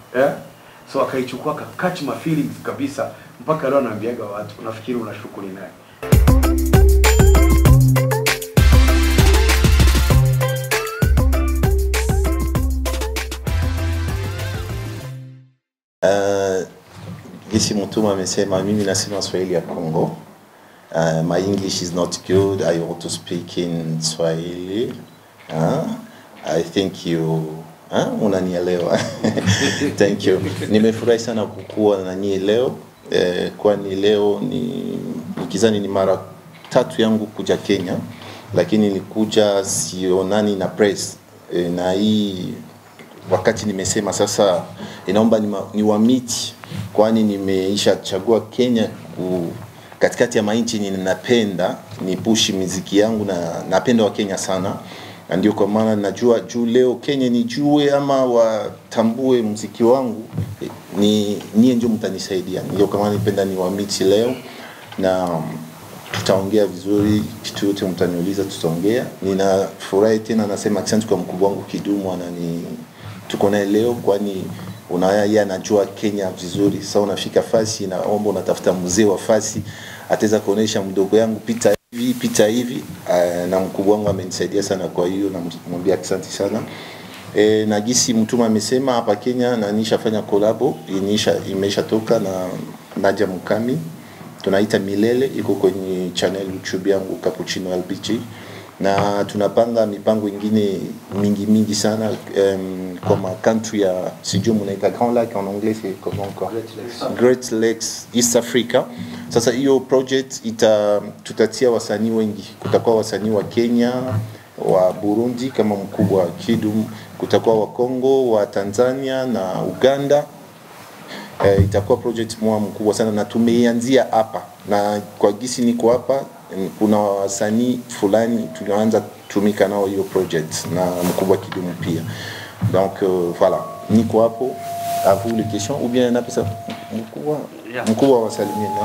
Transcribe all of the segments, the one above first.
eh? So akaichukua ka catch my feelings kabisa, mpaka leo anaambiaga watu, unafikiri unashuku ni nani? Uh, gisi Mutuma amesema, mimi nasema Swahili ya Congo. Uh, my English is not good. I want to speak in Swahili. Uh, I think you uh, unanielewa. Thank you. Nimefurahi sana kukuwa na nyie leo eh, kwani leo ni nikizani ni mara tatu yangu kuja Kenya, lakini nilikuja sionani na press eh, na hii wakati nimesema sasa inaomba ni, ni wamiti kwani nimeisha chagua Kenya ku, katikati ya mainchi ninapenda ni pushi miziki yangu na napenda wa Kenya sana na ndio kwa maana najua juu leo Kenya nijue ama watambue mziki wangu eh, ni nyie ndio mtanisaidia. Ndio kwa maana nipenda ni wamiti leo na tutaongea vizuri, kitu yote mtaniuliza tutaongea. Ninafurahi tena, nasema asante kwa mkubwa wangu Kidumu, anani tuko naye leo, kwani unaya yeye anajua Kenya vizuri. Sasa unafika fasi, naomba unatafuta mzee wa fasi ataweza kuonesha mdogo yangu pita hivi pita hivi. Uh, na mkubwa wangu amenisaidia sana, kwa hiyo namwambia asante sana. E, na gisi Mtuma amesema hapa Kenya na nishafanya kolabo inisha imeshatoka na Nadia Mukami tunaita Milele, iko kwenye channel YouTube yangu Cappuccino LBG, na tunapanga mipango ingine mingi mingi sana um, kama country ya sijui mnaita Grand Lac en anglais c'est comment encore Great Lakes East Africa. Sasa hiyo project ita tutatia wasanii wengi, kutakuwa wasanii wa Kenya wa Burundi kama mkubwa wa Kidum, kutakuwa wa Congo, wa Tanzania na Uganda eh, itakuwa project moja mkubwa sana na tumeianzia hapa, na kwa gisi niko hapa, mm, kuna wasanii fulani tulianza tumika nao hiyo project na mkubwa Kidumu pia. Donc euh, voilà, niko hapo à vous les questions ou bien napesa mkubwa Yeah. mkubwa wasalimie na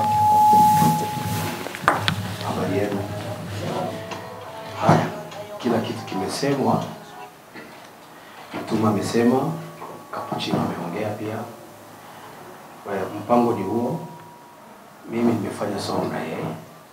Habari yenu. Haya, kila kitu kimesemwa. Mtuma amesema, Kapuchino ameongea pia. Kwa hiyo mpango ni huo. Mimi nimefanya song na yeye.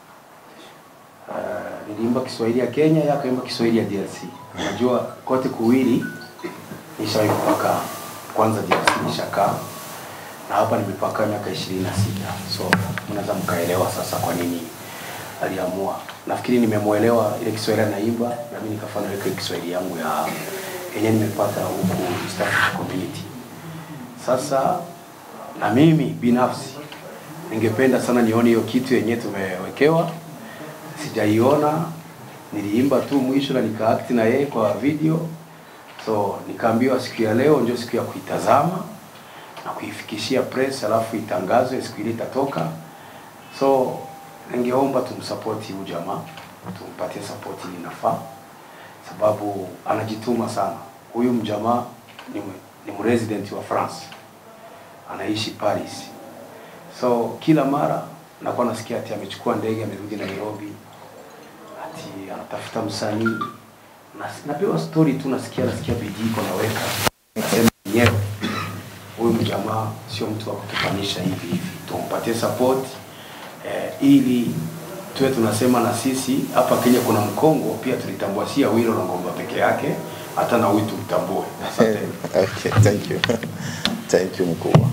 Uh, niliimba Kiswahili ya Kenya, yeye akaimba Kiswahili ya DRC. Unajua kote kuwili nishawahi kupaka kwanza DRC nishakaa na hapa nimepaka miaka ishirini na sita so mnaweza mkaelewa sasa kwa nini aliamua. Nafikiri nimemwelewa ile Kiswahili anaimba, na mimi nikafanya ile Kiswahili yangu ya yenye nimepata huku East Africa Community. Sasa na mimi binafsi ningependa sana nione hiyo kitu yenye tumewekewa, sijaiona. Niliimba tu mwisho na nikaact na yeye kwa video, so nikaambiwa siku ya leo ndio siku ya kuitazama na kuifikishia press, alafu itangazwe siku ile itatoka. So ningeomba tumsapoti huyu jamaa, tumpatie support ili inafaa, sababu anajituma sana. Huyu mjamaa ni, m- ni mresident wa France, anaishi Paris. So kila mara nakuwa nasikia ati amechukua ndege amerudi Nairobi, ati anatafuta msanii. Nas- Napewa story tu, nasikia nasikia bidii iko naweka, nasema mwenyewe huyu mjamaa sio mtu wa kutufanisha hivi hivi, tumpatie support eh, ili tuwe tunasema na sisi hapa Kenya kuna mkongo pia tulitambua, si Awilo na Ngomba peke yake, hata na huyu tumtambue. Asante. okay, thank you thank you mkubwa.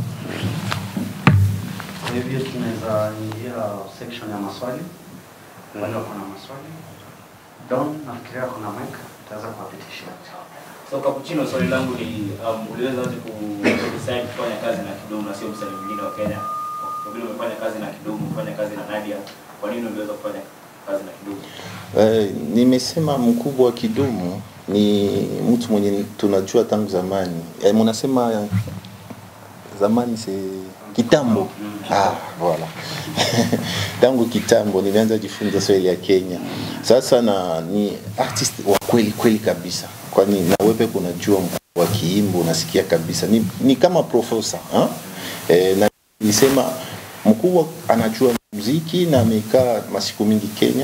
Kwa hivyo tunaweza ingia section ya maswali. Bado kuna maswali. Don, nafikiria kuna mic, tutaweza kuwapitishia. So Cappuccino, swali langu ni um, uliweza aje ku decide kufanya kazi na Kidumu na sio msanii mwingine wa Kenya? Kwa vile umefanya kazi na Kidumu, umefanya kazi na Nadia, kwa nini uliweza kufanya kazi na Kidumu? Eh, nimesema mkubwa wa Kidumu ni mtu mwenye tunajua tangu zamani. Eh, mnasema zamani si kitambo. Ah, voilà. tangu kitambo nimeanza jifunza Swahili ya Kenya. Sasa na ni artist wa kweli kweli kabisa, kwani na wewe kunajua mkubwa wa kiimbo unasikia kabisa ni, ni kama profesa ha? Eh, na nilisema mkubwa anajua muziki na amekaa masiku mingi Kenya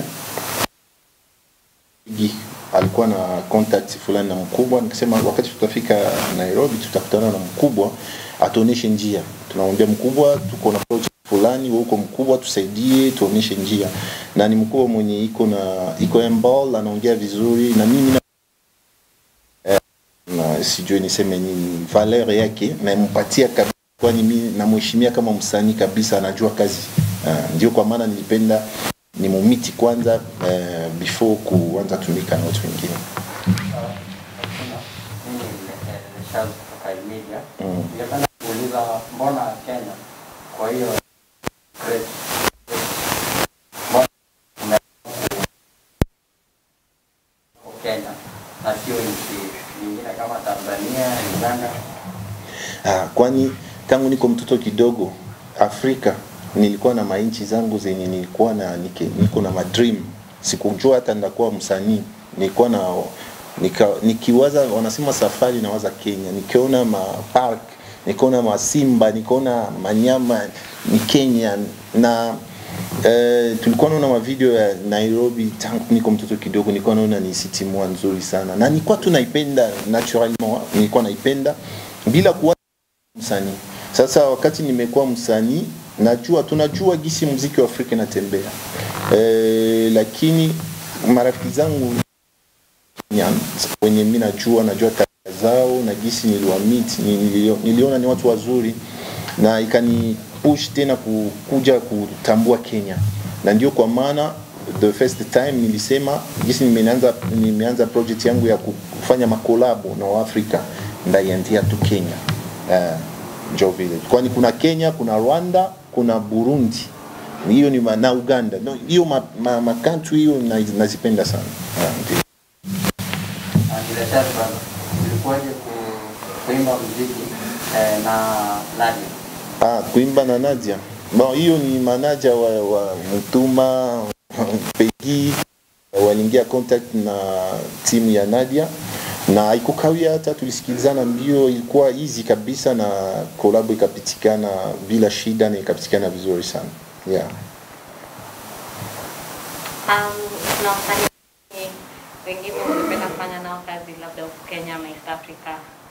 Gi- alikuwa na contact fulani na mkubwa, nikasema wakati tutafika Nairobi tutakutana na mkubwa atuoneshe njia. Tunamwambia mkubwa, tuko na project fulani, wewe uko mkubwa, tusaidie, tuoneshe njia. Na ni mkubwa mwenye iko na iko emball, anaongea vizuri na mimi na na sijui niseme nini valeur yake nampatia kabisa, kwani mimi namheshimia kama msanii kabisa, anajua kazi uh, ndio kwa maana nilipenda ni mumiti kwanza uh, before kuanza tumika na watu wengine. Mimi ni Charles kutoka Imedia. Mm. Ningependa kuuliza mbona Kenya kwa hiyo great mbona ume- Kenya na sio nchi nyingine kama Tanzania, Uganda? Ah, kwani tangu niko mtoto kidogo Afrika nilikuwa na mainchi zangu zenye nilikuwa na nike, niko na madream. Sikujua hata ndakuwa msanii. Nilikuwa na nika, nikiwaza wanasema safari nawaza Kenya. Nikiona ma park, nikaona masimba, nikaona manyama ni Kenya na Eh, tulikuwa naona mavideo ya Nairobi tangu niko mtoto kidogo, nilikuwa naona ni city moja nzuri sana, na nilikuwa tu naipenda naturellement, nilikuwa naipenda bila kuwa msanii. Sasa wakati nimekuwa msanii, najua tunajua gisi muziki wa Afrika inatembea eh, lakini marafiki zangu Kenyan, wenye mimi najua najua tabia zao na gisi niliwamit nilio- niliona ni watu wazuri na ikani push tena ku- kuja kutambua Kenya, na ndio kwa maana the first time nilisema gisi nimeanza nimeanza project yangu ya kufanya makolabo na Waafrika ndaianzia tu Kenya uh, njo vile, kwani kuna Kenya, kuna Rwanda, kuna Burundi hiyo ni ma- na Uganda no, hiyo ma, ma, ma country hiyo na- nazipenda sana uh, ndio. Bila shaka bwana, ilikuwaje ku- kuimba muziki eh, na Nadia? Ah, kuimba na Nadia. Bon, hiyo ni manaja wa, wa Mutuma Pegi waliingia contact na timu ya Nadia na haikukawia hata tulisikilizana mbio, ilikuwa easy kabisa na kolabo ikapitikana bila shida na ikapitikana vizuri sana yeah. Um, kuna wasanii wengine ungependa kufanya nao kazi labda huku Kenya ama East Africa?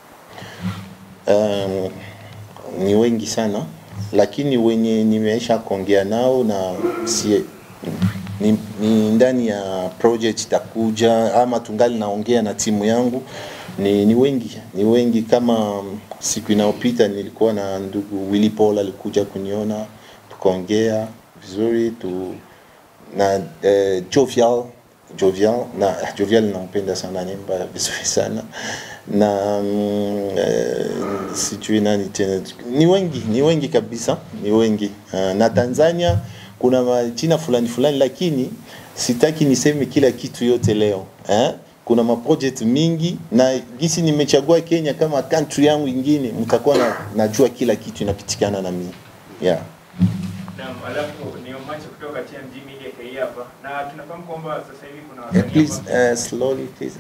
um, ni wengi sana lakini wenye nimeisha kuongea nao na si, ni, ni ndani ya project itakuja ama tungali naongea na timu yangu ni, ni wengi ni wengi kama um, siku inayopita nilikuwa na ndugu Willy Paul alikuja kuniona tukaongea vizuri tu na eh, Jovial Jovial na Jovial nampenda sana nimba vizuri sana na mm, eh, sijui nani tena ni wengi ni wengi kabisa ni wengi uh, na Tanzania kuna majina fulani fulani lakini sitaki niseme kila kitu yote leo eh? kuna maproject mingi na gisi nimechagua Kenya kama country yangu ingine mtakuwa na, najua kila kitu inapitikana na mimi yeah. Naam, alafu ni Omache kutoka TMG Media KE hapa na tunafahamu kwamba sasa hivi kuna Uh, wasanii please ambao- uh, slowly please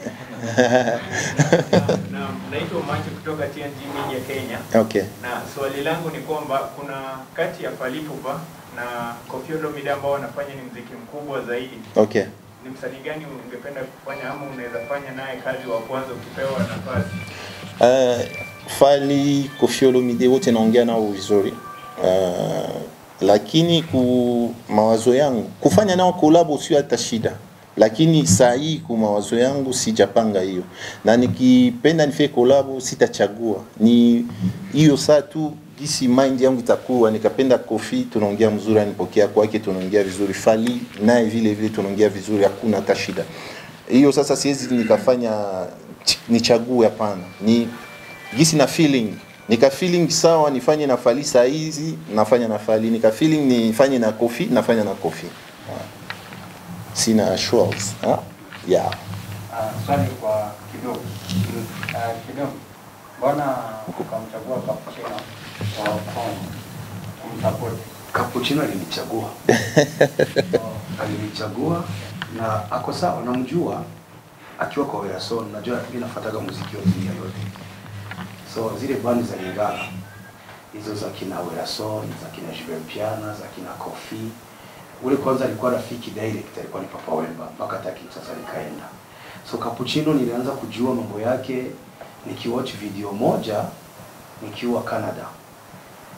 Naam, naitwa Omache kutoka TMG Media Kenya okay na swali langu ni kwamba kuna kati ya Fally Ipupa na Koffi Olomide ambao wanafanya ni mziki mkubwa zaidi. okay Ni msanii gani ungependa kufanya ama unaweza fanya naye kazi wa kwanza ukipewa nafasi? Uh, Fally Koffi Olomide wote naongea nao vizuri uh, lakini ku mawazo yangu kufanya nao kolabo sio hata shida, lakini saa hii ku mawazo yangu sijapanga hiyo, na nikipenda nifanye kolabo sitachagua, ni hiyo saa tu gisi mind yangu itakuwa. Nikapenda Koffi, tunaongea mzuri, anipokea kwake, tunaongea vizuri. Fally naye vile vile tunaongea vizuri, hakuna hata shida hiyo. Sasa siwezi nikafanya ch- nichague, hapana, ni gisi na feeling nika feeling sawa nifanye na Fally saa hizi nafanya na Fally, nika feeling nifanye na Koffi nafanya na Koffi. Ah. Sina assurance. Ah? Yeah. Uh, swali kwa kidogo uh, kidogo, mbona ukamchagua Capuchino wa Kongo kumsupport? Capuchino alinichagua alinichagua na ako sawa, namjua akiwa kwa Werason. Najua mimi nafuataga muziki wa dunia yote, so zile bandi za Lingala hizo za kina Werason, za kina Jibe Mpiana, za kina Kofi. Ule kwanza alikuwa rafiki direct, alikuwa ni Papa Wemba mpaka hata sasa nikaenda. So Capuchino nilianza kujua mambo yake nikiwatch video moja nikiwa Canada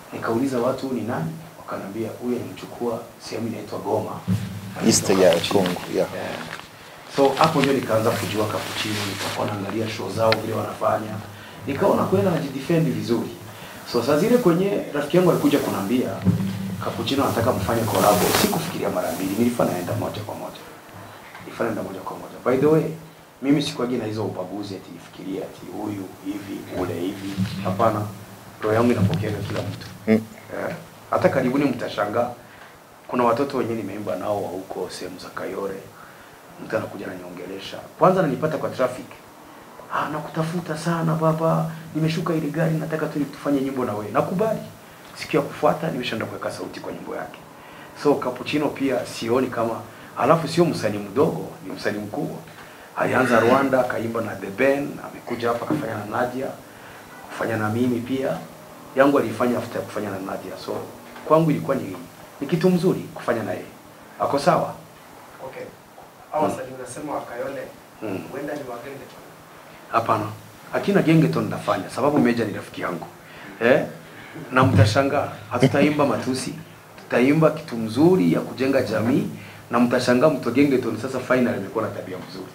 Nikauliza watu ni nani, wakaniambia huyu alimchukua sehemu inaitwa Goma, East ya Congo, yeah. Eh, So hapo ndio nikaanza kujua cappuccino, nikakuwa naangalia show zao vile wanafanya, nikaona kweli anajidefend vizuri. So saa zile kwenye rafiki yangu alikuja kunambia cappuccino anataka mfanye collab, sikufikiria mara mbili, nilifanya naenda moja kwa moja, nilifanya naenda moja kwa moja. By the way, mimi sikuagi na hizo ubaguzi ati nifikirie ati huyu hivi ule hivi, hapana. Roho yangu inapokea kila mtu Mm. eh, hata karibuni mtashangaa kuna watoto wenyewe nimeimba nao wa huko sehemu za Kayore, mtu anakuja ananiongelesha, kwanza ananipata kwa traffic, ah, nakutafuta sana baba, nimeshuka ile gari, nataka tu tufanye nyimbo na wewe. Nakubali. Siku ya kufuata nimeshaenda kuweka sauti kwa nyimbo yake. So Cappuccino pia sioni kama, alafu sio msanii mdogo, ni msanii mkubwa. Alianza Rwanda, akaimba na The Ben, amekuja hapa akafanya na Nadia, kufanya na mimi pia. Yangu alifanya after kufanya na Nadia. So kwangu ilikuwa ni, ni kitu mzuri kufanya na yeye. Ako sawa? Okay. Hao wasanii unasema wakayole Mm. huenda ni wagenge tu. Hapana, akina gengeton nafanya sababu Meja ni rafiki yangu eh? na mtashangaa, hatutaimba matusi, tutaimba kitu mzuri ya kujenga jamii, na mtashangaa mto gengeton sasa final imekuwa na tabia mzuri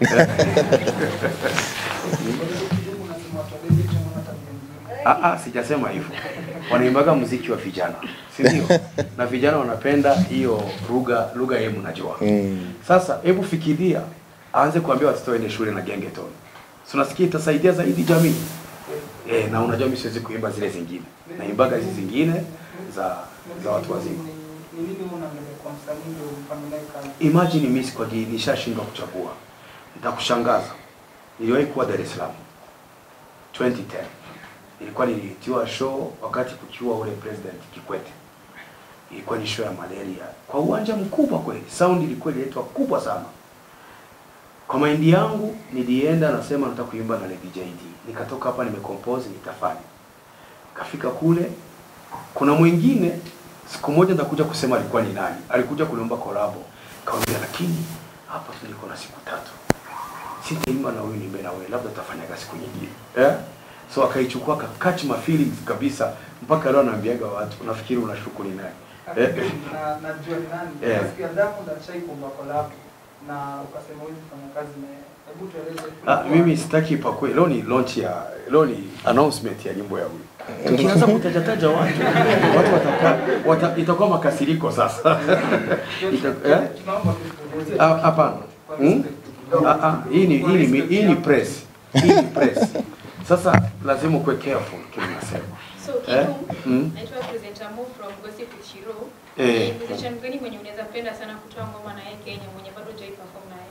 Ah, ah, sijasema hivyo. Wanaimbaga muziki wa vijana, si ndio? na vijana wanapenda hiyo lugha lugha yeye mnajua. Mm. Sasa hebu fikiria aanze kuambia watoto waende shule na gengeton. Si unasikia itasaidia zaidi jamii? Eh, na unajua mimi siwezi kuimba zile zingine. Naimbaga hizi zingine za za watu wazima. Ni nini unaangalia kwa msanii ndio mfanye naye kazi? Imagine mimi kwa nishashindwa kuchagua. Nitakushangaza. Niliwahi kuwa Dar es Salaam 2010. Ilikuwa nilitiwa show wakati kukiwa ule president Kikwete. Ilikuwa ni show ya malaria kwa uwanja mkubwa kweli. Sound ilikuwa ililetwa kubwa sana. Kwa maindi yangu nilienda nasema nataka kuimba na Lady JD. Nikatoka hapa nimecompose nitafanya. Kafika kule kuna mwingine siku moja nitakuja kusema alikuwa ni nani. Alikuja kuniomba collab. Kaambia lakini hapa tu niko na siku tatu. Sitaimba na huyu nimbe na wewe, labda tutafanyaga siku nyingine. Eh? So akaichukua ka catch my feelings kabisa mpaka leo anaambiaga watu unafikiri unashuku ni nani. Eh? Na najua ni nani. Eh. Nasikia Diamond alishai kuomba collab na ukasema huwezi kufanya kazi na yeye. Hebu tueleze. Ah, mimi sitaki pakwe. Leo ni launch ya leo ni announcement ya nyimbo ya huyu. Tukianza kutajataja watu, watu wataka wata, itakuwa makasiriko sasa. Ita, eh? Tunaomba tueleze. Ah, Hapana. Hmm? Ah, ah, hii ni hii ni hii ni press. Hii ni press. Sasa lazima ukuwe careful kile unasema. So Eh? Kidu, Mm. naitwa presenter Mo from Gossip with Shiro. Eh. Ni musician gani mwenye unaweza penda sana kutoa ngoma na yeye Kenya mwenye bado hujai perform naye?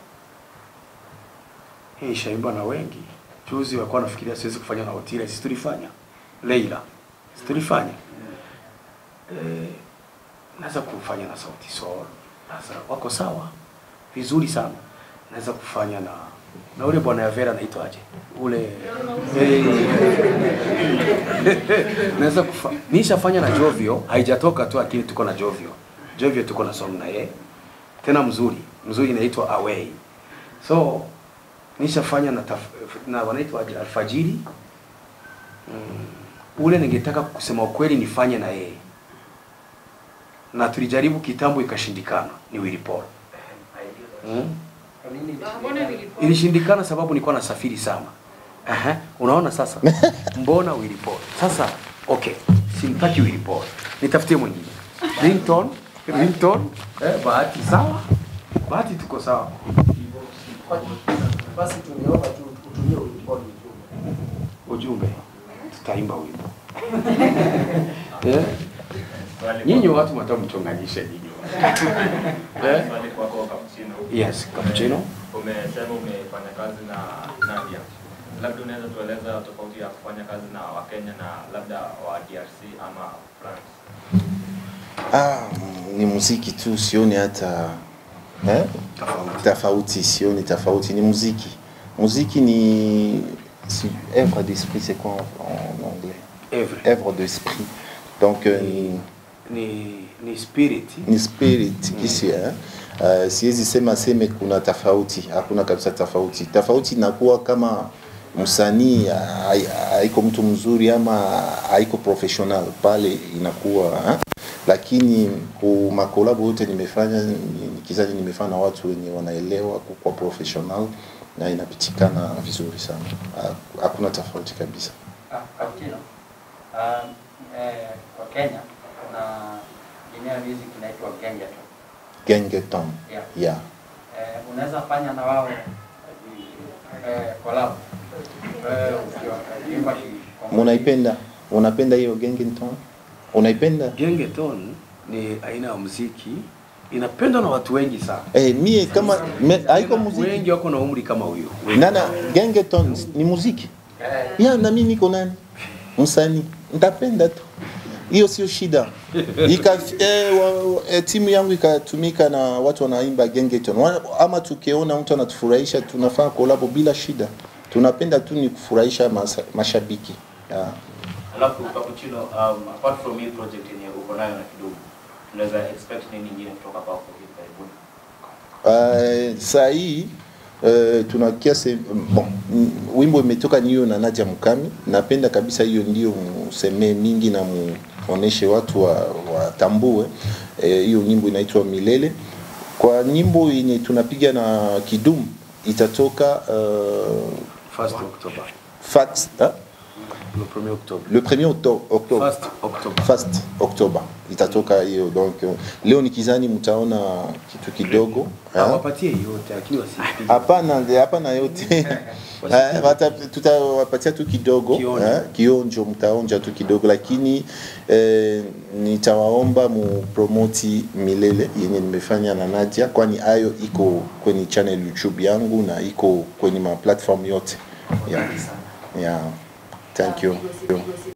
Hii shaimba na wengi. Juzi walikuwa nafikiria siwezi kufanya na Otile, sisi tulifanya. Leila. Sisi tulifanya. Eh, naweza kufanya na Sauti Sol. Sasa wako sawa. Vizuri sana. Naweza kufanya na na ule bwana ya Vera anaitwa aje? Ule eh, naweza kufa. Nishafanya na Jovio, haijatoka tu lakini tuko na Jovio. Jovio tuko na song na yeye. Tena mzuri. Mzuri inaitwa Away. So nishafanya na, taf, na wanaitwa aje, alfajiri mm. Ule ningetaka kusema ukweli nifanye na yeye, na tulijaribu kitambo ikashindikana, ni Willy Paul mm. Kwa nini Mbona vilikuwa? Ilishindikana sababu nilikuwa nasafiri sana. Aha, unaona sasa, mbona Willy Paul? Sasa okay, simtaki Willy Paul, nitafutie mwingine ringtone, ringtone eh, bahati sawa, bahati tuko sawa. basi tungeomba tu utumie uliponi ujumbe tutaimba wimbo eh? nyinyi watu mata mchonganishe nyinyi eh? Swali kwako Cappuccino. yes cappuccino Umesema umefanya kazi na Nadia. Labda unaweza tueleza tofauti ya kufanya kazi na Wakenya na labda wa DRC ama France. Ah, ni muziki tu, sioni hata eh? tofauti, sioni tofauti, ni muziki. Muziki ni si, œuvre d'esprit, c'est quoi en, en anglais every Œuvre d'esprit. Donc euh, ni, ni ni spirit ni spirit kisi eh? Uh, siwezi sema seme kuna tofauti, hakuna kabisa tofauti. Tofauti inakuwa kama msanii hai- haiko mtu mzuri ama haiko professional pale inakuwa ha? lakini ku makolabo yote nimefanya ni- nikizani nimefanya na watu wenye wanaelewa kukuwa professional na inapitikana vizuri sana Ha- hakuna tofauti kabisa Ah, Kaptino, um, eh, kwa Kenya kuna eneo music inaitwa Gengeton. gengeton Yeah. yeah. Eh, unaweza fanya na wao eh, collab. Eh, ukiwa ukiimba shi- munaipenda unapenda hiyo gengeton unaipenda Gengeton ni aina ya muziki inapendwa na watu wengi sana. eh, mie kama me, haiko muziki Wengi wako na umri kama huyo. nana gengeton ni muziki ya na mimi niko nani msanii nitapenda tu hiyo sio shida Ika, eh, wa, eh, timu yangu ikatumika na watu wanaimba gengeton Wa- ama tukiona mtu anatufurahisha tunafaa kolabo bila shida tunapenda tu ni kufurahisha masa, mashabiki yeah. Alafu Cappuccino, um, apart from hii project yenye uko nayo na kidogo, tunaweza expect nini nyingine kutoka kwako hivi karibuni? Uh, saa hii uh, tuna kiasi bon, mm, wimbo imetoka ni hiyo na Nadia Mukami. Napenda kabisa hiyo ndio msemee mingi na muoneshe watu wa, watambue Eh, hiyo nyimbo inaitwa Milele. Kwa nyimbo yenye tunapiga na Kidum itatoka uh, First October. fat, ah? Le 1er Octobre. le 1er octobre, octobre. First October. First October itatoka hiyo donc uh, leo nikizani mtaona kitu kidogo ah. Hawapatie yote lakini wasipige. Hapana, ndio, hapana yote Eh, wata- tutawapatia tu kidogo Kionjo. eh, kionjo, mtaonja tu kidogo, lakini eh, nitawaomba mupromoti milele yenye nimefanya na Nadia, kwani hayo iko kwenye channel YouTube yangu na iko kwenye ma platform yote yeah. Yeah. Thank you.